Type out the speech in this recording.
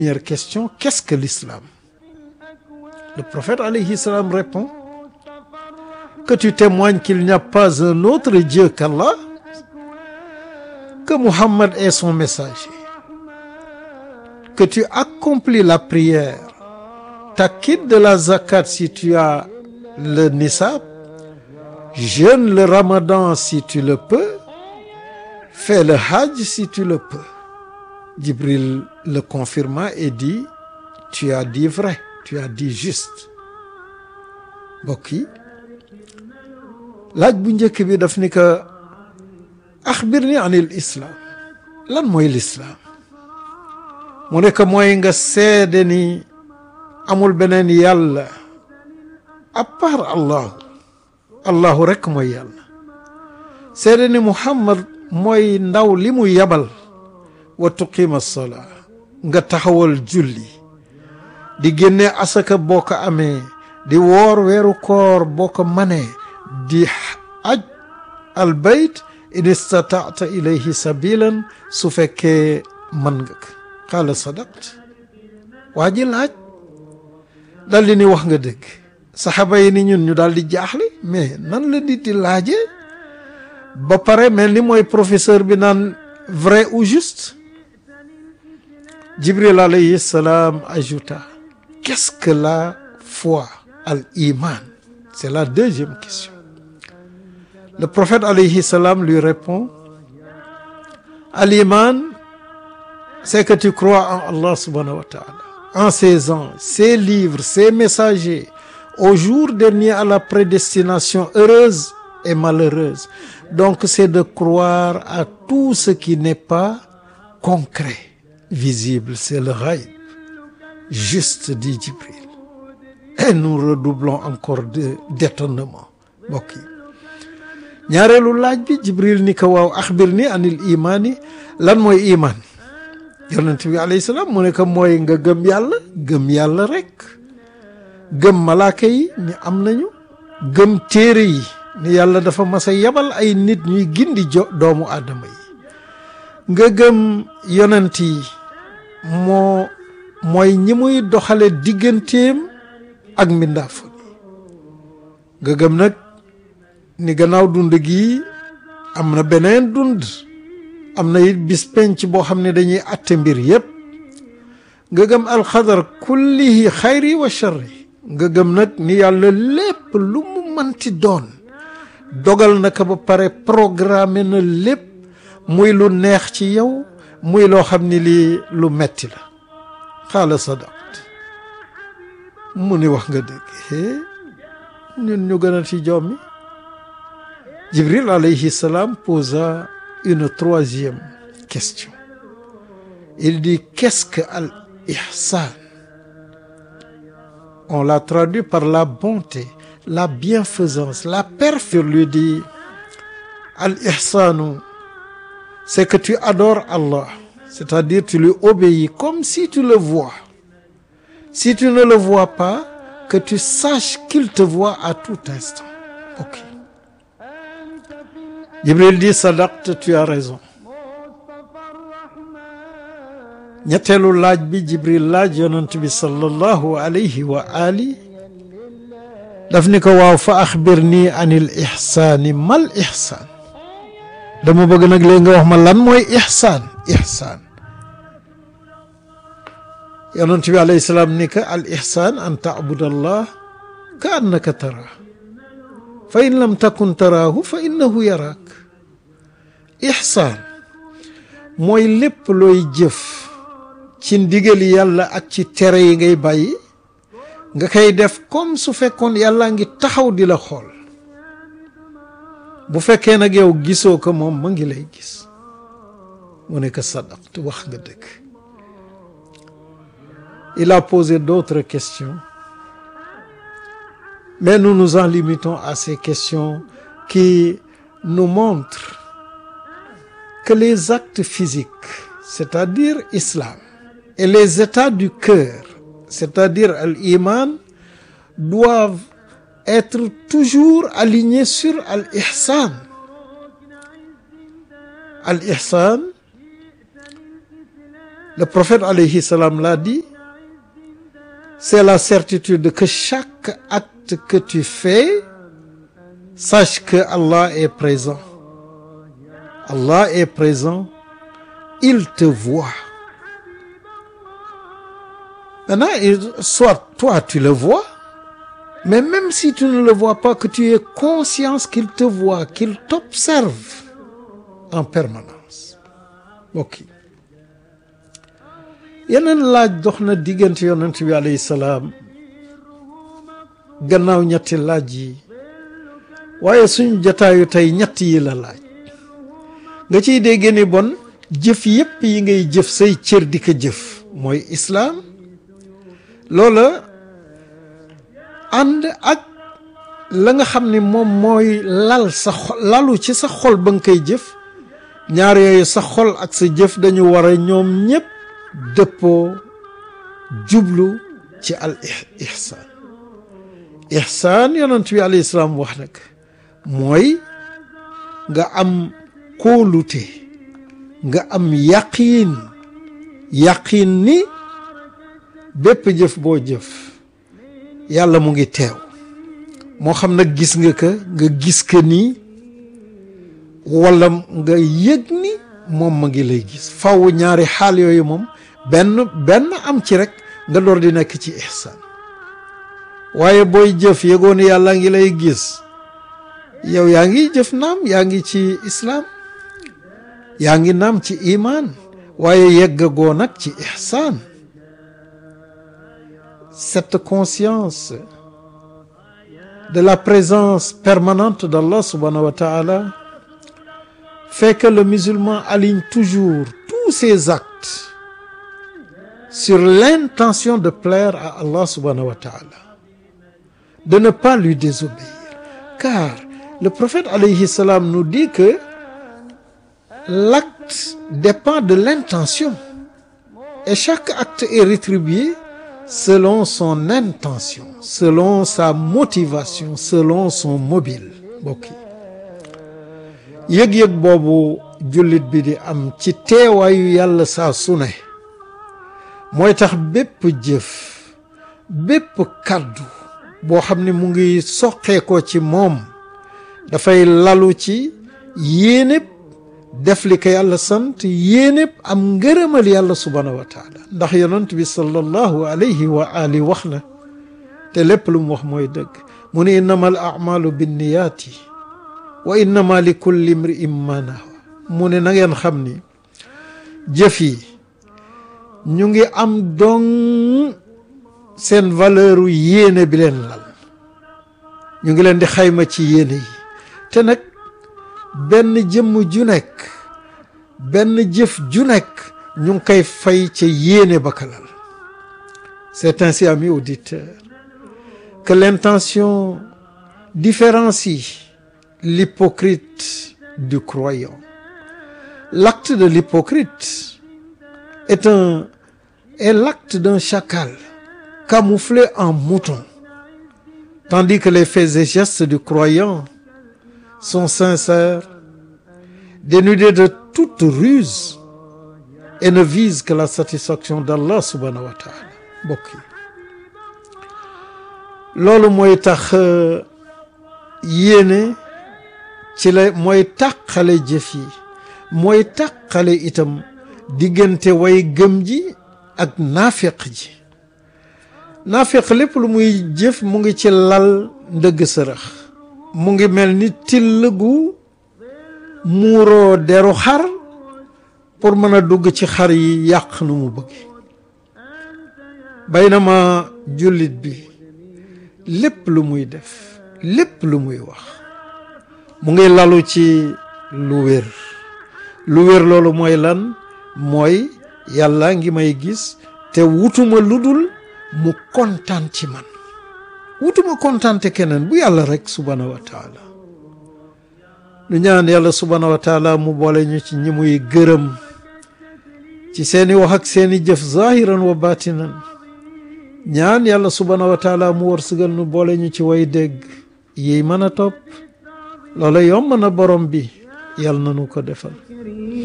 Première question, qu'est-ce que l'islam? Le prophète alayhi salam répond que tu témoignes qu'il n'y a pas un autre Dieu qu'Allah, que Muhammad est son messager, que tu accomplis la prière, t'acquittes de la zakat si tu as le nisab, jeûne le ramadan si tu le peux, fais le hajj si tu le peux. Jibril le confirma et dit tu as dit vrai tu as dit juste mbokk yi laaj bu njëkk bi daf ni que axbirni anil islam lan mooy l'islam mu ne que mooy nga seede ni amul beneen yàlla à part allahu allahu rekk mooy yàlla seede ni muhammad mooy ndaw li mu yabal wa tuqima salaa nga taxawal julli di génne asaka boo ko amee di woor weeru koor boo ko manee di aj al bayt in istataata ilayhi sabilan su fekkee mën nga ko qaala sadaqt waa ji laaj dal di ni wax nga dëgg saxaaba yi ni ñun ñu daal di jaaxle mais nan la nit di laaje ba pare mel ni mooy professeur bi naan vrai ou juste Jibril alayhi salam ajouta qu'est-ce que la foi al iman c'est la deuxième question le prophète alayhi salam lui répond al iman c'est que tu crois en Allah subhanahu wa ta'ala en ses anges ses livres ses messagers au jour dernier à la prédestination heureuse et malheureuse donc c'est de croire à tout ce qui n'est pas concret visible c'est le ghaib juste dit Jibril et nous redoublons encore de d'étonnement mbokk yi ñaareelu laaj bi Jibril ni ko waaw axbir ni anil imaani lan mooy imaan yonent bi alayhi salaam mu ne ko mooy nga gëm yàlla gëm yàlla rek gëm malaaka yi ni am nañu gëm téere yi ni yàlla dafa mas a yabal ay nit ñuy gindi jo doomu aadama yi nga gëm yonent yi moo mooy ñi muy doxale digganteem ak mbindaafon yi nga gëm nag ni gannaaw dund gi am na beneen dund am na it bis penc boo xam ne dañuy atte mbir yépp nga gëm alxadar kullihi xayri wa charri nga gëm nag ni yàlla lépp lu mu manti doon dogal na ko ba pare programme na lépp muy lu neex ci yow muy loo xam ni lii lu metti la xaala sadaqt mu ni wax nga dëgg ñun ñu gën a ci jommi Jibril alayhi salam posa une troisième question il dit qu'est-ce que al ihsan on l'a traduit par la bonté la bienfaisance la perfection lui dit al ihsanu c'est que tu adores Allah c'est-à-dire tu lui obéis comme si tu le vois si tu ne le vois pas que tu saches qu'il te voit à tout instant ok Jibril dit sadaqte tu as raison ñetteelu laaj bi Jibril laaj yonent bi sallallahu alayhi wa ali daf ni ko waaw fa axbirni anil ihsaani mal ihsaan dama bëgg nag léegi nga wax ma lan mooy ihsaan ihsaan yonent bi alayhi salaam ni ka al ihsaan an taabud allah ka annaka taraa fa in lam takun taraahu fa innahu yaraak ihsaan mooy lépp looy jëf ci ndigali yàlla ak ci tere yi ngay bàyyi nga koy def comme su fekkoon yàlla ngi taxaw di la xool bu fekkee nag yow gisoo ko moom ma ngi lay gis mu ne ko sadaqt wax nga dëgg il a posé d'autres questions mais nous nous en limitons à ces questions qui nous montrent que les actes physiques c'est-à-dire islam et les états du cœur c'est-à-dire al-iman doivent être toujours alignés sur al-ihsan al-ihsan le prophète alayhi salam l'a dit c'est la certitude que chaque acte que tu fais sache que Allah est présent Allah est présent il te voit maintenant soit toi tu le vois mais même si tu ne le vois pas que tu aies conscience qu'il te voit qu'il t'observe en permanence mbokk yi yeneen laaj dox na diggante yonent bi alayhi salaam gannaaw ñetti laaj yi waaye suñu jataayu tey ñett yi la laaj nga ciy dégg ni bon jëf yépp yi ngay jëf say cër di ko jëf mooy islaam loola ànd ak la nga xam ni moom mooy lal sa xol lalu ci sa xol ba nga koy jëf ñaar yooyu sa xol ak sa jëf dañu war a ñoom ñépp dëppoo jublu ci al ihsaan ihsaan yonent bi alayhi salaam wax nag mooy nga am kóolute nga am yaqiin yaqiin ni bépp jëf boo jëf yàlla mu ngi teew moo xam nag gis nga ka nga gis ka nii wala nga yëg ni moom ma ngi lay gis faw ñaari xaal yooyu moom benn benn am ci rek nga door di nekk ci ihsaan waaye booy jëf yëgoon yàlla ngi lay gis yow yaa ngi jëf naam yaa ngi ci islaam yaa ngi naam ci imaan waaye yeggagoo nag ci ihsaan cette conscience de la présence permanente d'Allah subhanahu wa ta'ala fait que le musulman aligne toujours tous ses actes sur l'intention de plaire à Allah subhanahu wa ta'ala de ne pas lui désobéir car le prophète alayhi salam nous dit que l'acte dépend de l'intention et chaque acte est rétribué selon son intention selon sa motivation selon son mobile mbokk yi yëg-yëg boobu jullit bi di am ci teewaayu yàlla saa su ne mooy tax bépp jëf bépp kàddu boo xam ne mu ngi soqeekoo ci moom dafay lalu ci yéenéb def li ko yàlla sant yéenéb am ngërëmal yàlla subhaanahu wa taala ndax yonent bi sallallahu alayhi wa ali wax na te lépp lu mu wax mooy dëgg mu ne innama al amalu binniyaati wa innama li kulli imri'in ma nawa mu ne na ngeen xam ni jëf yi ñu ngi am dong seen valeur yéene bi leen lal ñu ngi leen di xayma ci yéene yi te nag benn jëmm ju nekk benn jëf ju nekk ñu ngi koy fay ca yéene ba ka lal c'est ainsi amis auditeurs que l'intention différencie l'hypocrite du croyant l'acte de l'hypocrite est un est l'acte d'un chacal camouflé en mouton tandis que les faits et gestes du croyant sont sincères dénudés de toute ruse et ne visent que la satisfaction d'Allah subhanahu wa ta'ala mbokk yi loolu mooy tax yéene ci la mooy tàqale jëf yi mooy tàqale itam diggante way gëm ji ak naafiq ji naafiq lépp lu muy jëf mu ngi ci lal ndëgg sërëx mu ngi mel ni till gu muuroo deru xar pour mën a dugg ci xar yi yàq nu mu bëgg baynama jullit bi lépp lu muy def lépp lu muy wax mu ngi lalu ci lu wér lu wér loolu mooy lan mooy yàlla ngi may gis te wutuma lu dul mu kontaan ci man wutuma kontaan te keneen bu yàlla rek subhanahu wa taala lu ñaan yàlla subhanahu wa taala mu boole ñu ci ñi muy gërëm ci seeni wax ak seeni jëf zahiran wa batinan ñaan yàlla subhanahu wa taala mu wërsëgal nu boole ñu ci way dégg yi mën a topp loola yomb na borom bi yàlla na nu ko defal